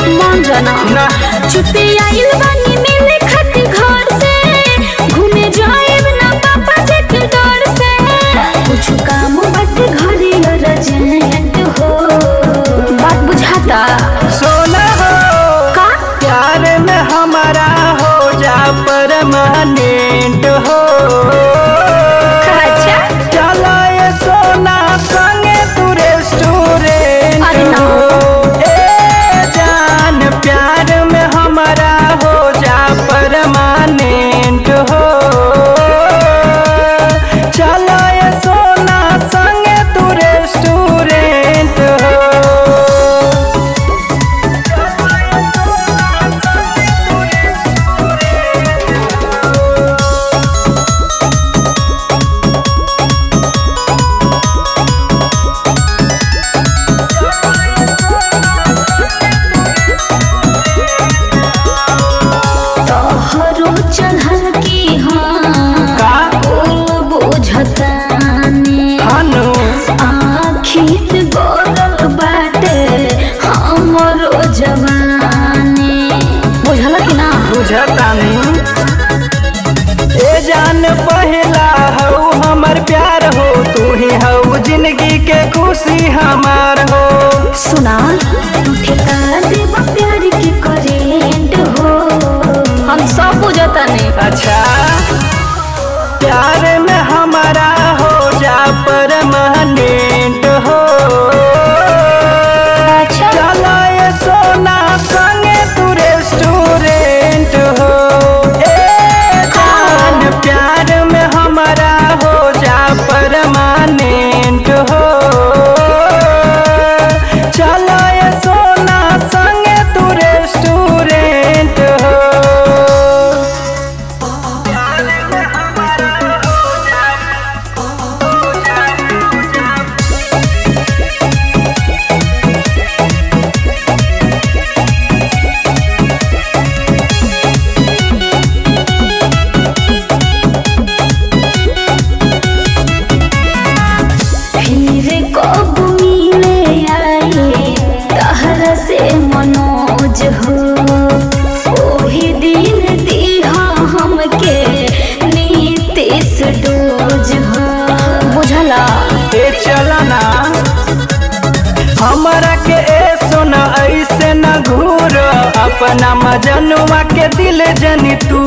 मान जाना ना छुट्टी आइल बानी मिले खातिर घर से घूमे जाएब ना पापा जी के डर से कुछ काम बाटे घरे अर्जेंट हो बात बुझाता सोना हो का प्यार में हमारा हो जा परमानेंट हो अच्छा चलो ये सोना संगे तू रेस्टोरेंट अरे ना। हो ए जान प्यार में हमारा हो जा परमानेंट हो चलो ये सोना संगे तू रेस्टोरेंट हो तोहरो चढ़ल की हाँ का कुल बुझतानी हनु आखिर गोरल बाटे हमरो जवानी बुझल कि ना बुझतानी ए जान पहला हऊ हमर प्यार हो तू ही हऊ जिंदगी के खुशी हमार हो सुना ठेका देब प्यार की करेंट हो हम सब बुझतानी अच्छा प्यार में हमारा हो जा परमानेंट हो अच्छा चलो ये सोना संगे तू रेस्टोरेंट हो ए जान प्यार में हमारा हो जा परमानेंट हो चलो ये सोना संगे तू रेस्टोरेंट हो फिर कब मिले आई तहरा से मनोज हो ओही दिन दीहा हमके नीतीश डोज हो बुझला ए चलना हमरा के ए सोना ऐसे न घूर अपना मजनुआ के दिल जनी तू